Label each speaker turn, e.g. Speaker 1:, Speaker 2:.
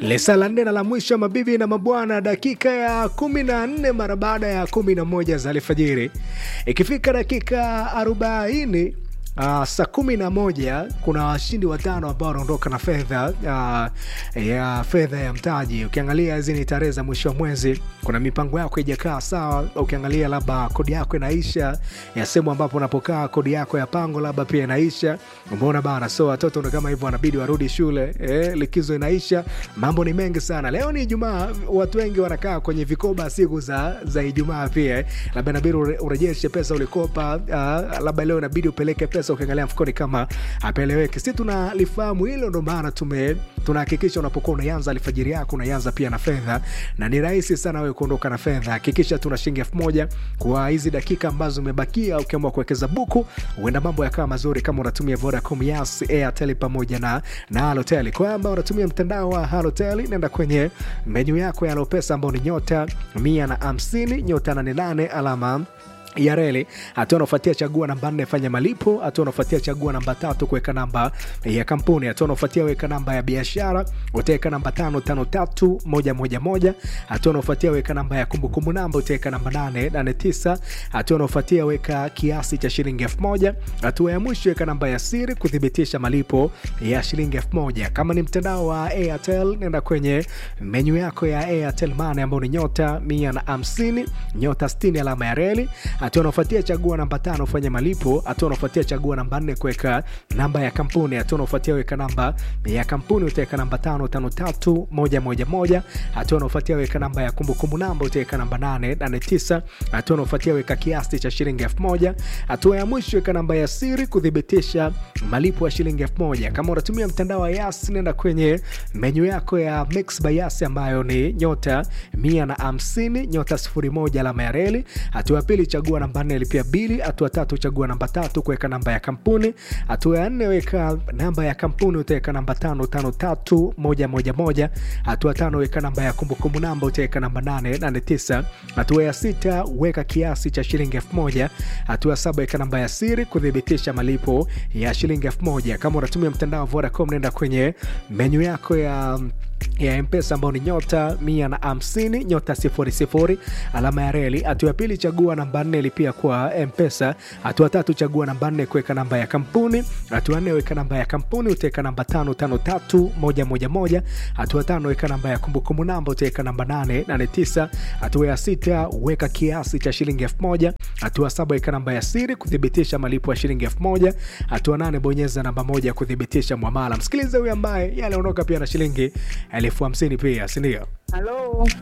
Speaker 1: Lesa la nne na la mwisho, mabibi na mabwana, dakika ya kumi na nne mara baada ya kumi na moja za alfajiri, ikifika dakika arobaini Uh, saa kumi na moja kuna washindi watano ambao wanaondoka na fedha uh, ya fedha ya mtaji. Ukiangalia hizi ni tarehe za mwisho wa mwezi, kuna mipango yako ijakaa sawa. Ukiangalia labda kodi yako inaisha ya sehemu ambapo unapokaa, kodi yako ya pango labda pia inaisha, umeona bana. So watoto ndo kama hivyo wanabidi warudi shule eh, likizo inaisha, mambo ni mengi sana. Leo ni Ijumaa, watu wengi wanakaa kwenye vikoba siku za, za Ijumaa pia eh. Labda inabidi urejeshe pesa ulikopa, uh, labda leo inabidi upeleke pesa ukiangalia mfukoni kama apeleweke. Si tunalifahamu hilo, ndo maana tume tunahakikisha unapokuwa unaianza alfajiri yako unaianza pia na fedha, na ni rahisi sana wewe kuondoka na fedha. Hakikisha tuna shilingi elfu moja kwa hizi dakika ambazo umebakia. Ukiamua kuwekeza buku, huenda mambo yakawa mazuri kama unatumia Vodacom, Yas, Airtel pamoja na na Halotel. Kwa ambao unatumia mtandao wa Halotel, nenda kwenye menyu yako ya Alopesa ambao ni nyota mia na hamsini nyota nane nane alama ya reli. Hatua unaofuatia chagua namba nne, fanya malipo. Hatua unaofuatia chagua namba tatu, kuweka namba ya kampuni. Hatua unaofuatia weka namba ya biashara, utaweka namba tano tano tatu moja moja moja. Hatua unaofuatia weka namba ya kumbukumbu namba, utaweka namba nane nane tisa. Hatua unaofuatia weka kiasi cha shilingi elfu moja. Hatua ya mwisho weka namba ya siri kuthibitisha malipo ya shilingi elfu moja. Kama ni mtandao wa Airtel, nenda kwenye menyu yako ya Airtel Money ambao ni nyota mia na hamsini nyota sitini alama ya reli hatua unaofuatia chagua namba tano fanya malipo. Hatua unaofuatia chagua namba nne kuweka namba ya kampuni. Hatua unaofuatia weka namba ya kampuni utaweka namba tano tano tatu moja moja moja. Hatua unaofuatia weka namba ya kumbukumbu namba utaweka namba nane nane tisa. Hatua unaofuatia weka kiasi cha shilingi elfu moja. Hatua ya mwisho weka namba ya siri kuthibitisha malipo ya shilingi elfu moja. Kama unatumia mtandao wa Yas, nenda kwenye menyu yako ya Mix by Yas ambayo ni nyota mia na hamsini nyota sifuri moja alama ya reli. Hatua ya pili chagua namba nne lipia bili. Hatua tatu chagua namba tatu kuweka namba ya kampuni. Hatua ya nne weka namba ya kampuni utaweka namba tano tano tatu moja moja moja. Hatua tano weka namba ya kumbukumbu namba utaweka namba nane nane tisa. Hatua ya sita weka kiasi cha shilingi elfu moja. Hatua saba weka namba ya siri kuthibitisha malipo ya shilingi elfu moja. Kama unatumia mtandao wa Vodacom nenda kwenye menyu yako ya ya mpesa ambao ni nyota mia na hamsini nyota sifuri sifuri alama ya reli. Hatua ya pili chagua namba nne lipia kwa mpesa. Hatua tatu chagua namba nne kuweka namba ya kampuni. Hatua nne weka namba ya kampuni utaweka namba tano tano tatu moja moja moja. Hatua tano weka namba ya kumbukumbu namba utaweka namba nane nane tisa. Hatua ya sita weka kiasi cha shilingi elfu moja. Hatua saba weka namba ya siri kuthibitisha malipo ya shilingi elfu moja. Hatua nane bonyeza namba moja kuthibitisha mwamala. Msikilize huyu ambaye yale ondoka pia na shilingi elfu hamsini pia, sindio?
Speaker 2: Halo.